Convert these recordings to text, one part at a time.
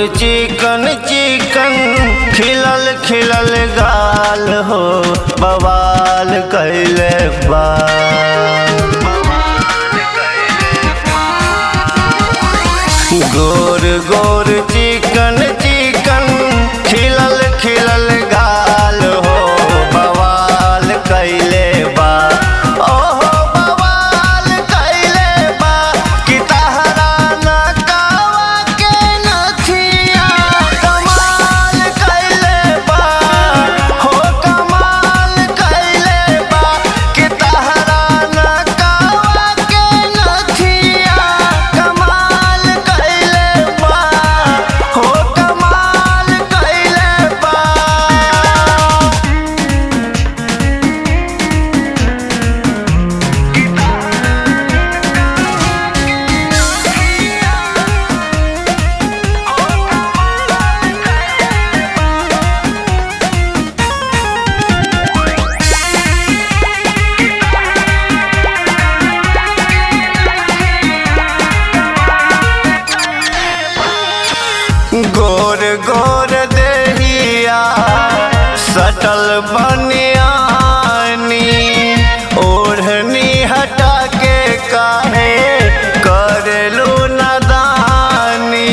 चिकन चिकन खिलल खिलल गाल हो बवाल कैले बा गोर गोर चिकन चिकन खिलल खिलल गाल हो बवाल कैले बा ओहो बवाल कैले बा कि तहरा नकावा के नथिया कमाल कैले बा हो कमाल कैले बा कि तहरा नकावा के नथिया कमाल कैले बा हो कमाल कैले बा गोर गोर देहिया सटल बनियानी ओढ़नी हटा के काहे करेलू नदानी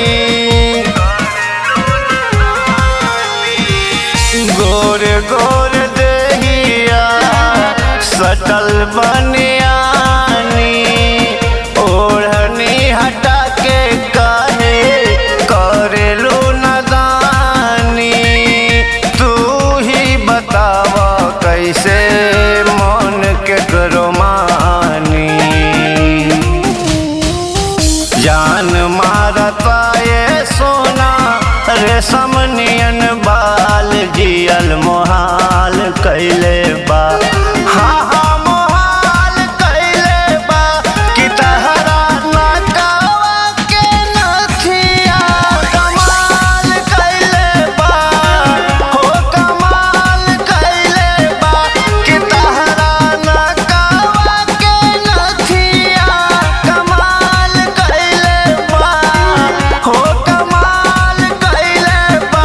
गोर गोर देहिया सटल बनियानी ओढ़नी हटा के काहे करेलू नदानी तू ही बताव कैसे मन के करो मानी जान मारता ये सोना रेशम नियन बाल जियल मोहाल कैले बा हाँ हाँ मोहाल कैले बा कि तहरा नकावा के नथिया कमाल कैले बा हो कमाल कैले बा कि तहरा नकावा के नथिया कमाल कैले बा हो कमाल कैले बा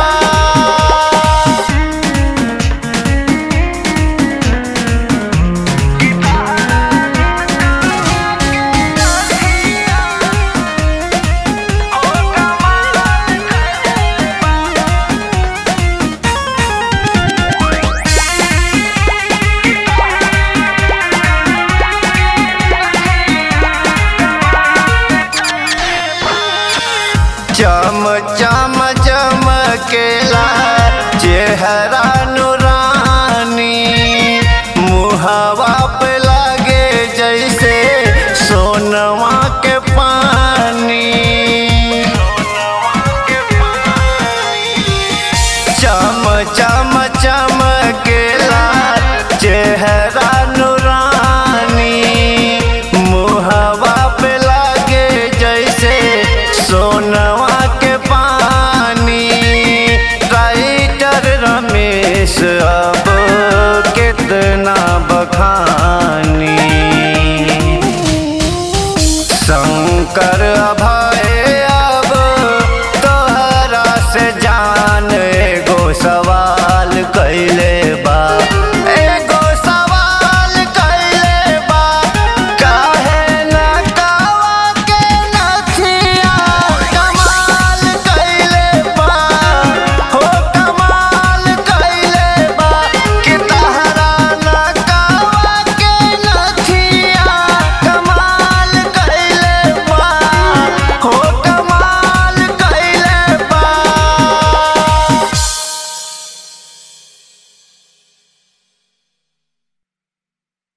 चम चम चमकेला चेहरा नुरानी मुहवा पे लागे जैसे सोनवा के पानी चम चम चमकेला चेहरा नुरानी मुहवा पे लागे जैसे सोनवा के पानी राइटर रमेश अब कितना बखानी शंकर